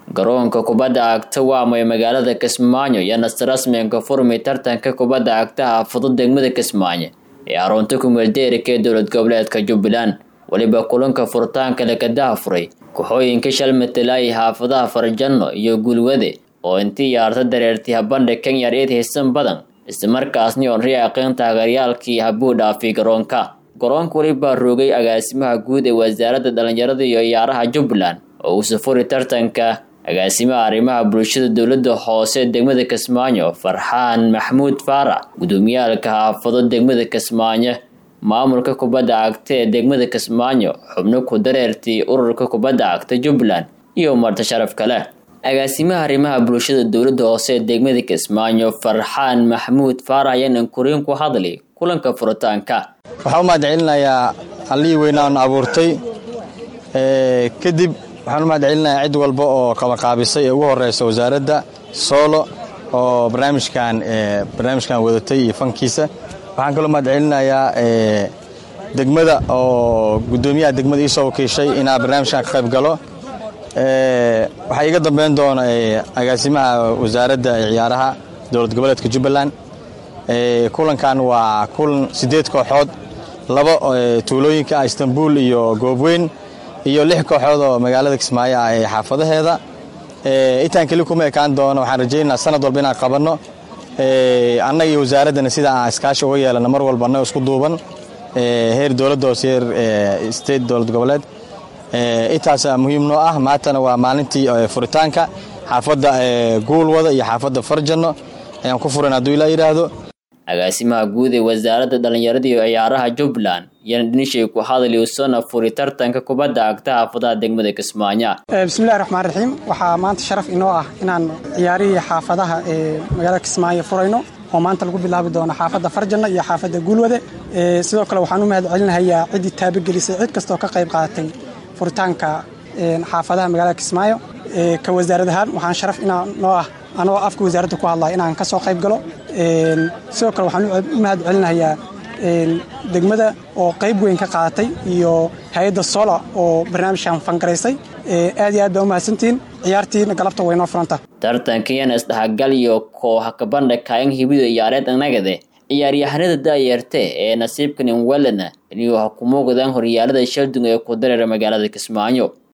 garoonka kubadda cagta waamo ee magaalada kismaayo iyo nasir rasmiga furmi tartanka kubadda cagtaha fudud degmada kismaayo ee xarunta kumeeldeerika ee dowlad goboleedka jubbaland weliba kulanka furitaanka lakadaha furay kooxooyinka shal matalaayay xaafadaha farjanno iyo gulwade oo intii yaarta dareertay habandha kenya eed haysan badan islamarkaasni oon riyaaqeen taageeryaalkii habuu dhaafay garoonka garoonka welibaa roogay agaasimaha guud ee wasaaradda dhallinyarada iyo ciyaaraha jubbaland oo uu safuri tartanka agaasimaha arrimaha bulshada dowladda hoose degmada kismaayo farxaan maxmuud faarax gudoomiyaalka xaafado degmada kismaayo maamulka kubadda cagta ee degmada kismaayo xubno ku dareertay ururka kubadda cagta jubbaland iyo marti sharaf kale agaasimaha arrimaha bulshada dowladda hoose ee degmada kismaayo farxaan maxmuud faarax ayaanan koriin ku hadlay kulanka furitaanka waxaan u mahad celinayaa allihii weynaan abuurtay kadib waxaan u mahad celinayaa cid walba oo qabaqaabisay ee ugu horeysa wasaaradda soolo oo barnaamijkan barnaamijkan wadatay iyo fankiisa waxaan kaloo mahad celinayaa degmada oo guddoomiyaha degmada iisoo wakiishay inaa barnaamijkan ka qayb galo waxaa iga dambeyn doona agaasimaha wasaaradda ciyaaraha dowlad goboleedka jubbaland kulankan waa kulan siddeed kooxood laba tuulooyinka ah istanbul iyo goobweyn iyo lix kooxood oo magaalada kismaayo ah ee xaafadaheeda intaan keli kuma ekaan doono waxaan rajaynaa sanad walba inaan qabanno annaga iyo wasaaraddana sida aan iskaashi uga yeelano mar walba annaga isku duuban heer dowladda hoose heer state dowlad goboleed intaasaa muhiim noo ah maantana waa maalintii furitaanka xaafadda guulwada iyo xaafadda farjanno ayaan ku furan hadduu ilaa yidhaahdo agaasimaha guud ee wasaaradda dhallinyarada iyo ciyaaraha jubbaland yana dhinishay ku hadli usona furi tartanka kubadda cagta xaafadaha degmada kismaayo bismillahi raxmaan raxiim waxaa maanta sharaf inoo ah inaan ciyaarihii xaafadaha ee magaalada kismaayo furayno oo maanta lagu bilaabi doono xaafadda farjanna iyo xaafadda guulwade sidoo kale waxaan u mahad celinahayaa ciddii taabagelisay cid kastoo ka qayb qaadatay furitaanka xaafadaha magaalada kismaayo ka wasaarad ahaan waxaan sharaf inaa noo ah anoo afka wasaaradda ku hadlaya inaan ka soo qayb galo sidoo kale waxaan u mahad celinahayaa degmada oo qayb weyn ka qaadatay iyo hay-adda sola oo barnaamijkan fangaraysay aad iyo aad baa u mahadsantihiin ciyaartiina galabta waynoo furanta tartankiyan isdhexgal iyo kooxa kabandha kaayan hibido ciyaareed annagade ciyaaryahanada daayeerte ee nasiibkan inwelana inuu ha ku muuqdaan horyaalada shaldung ee ku dareera magaalada kismaayo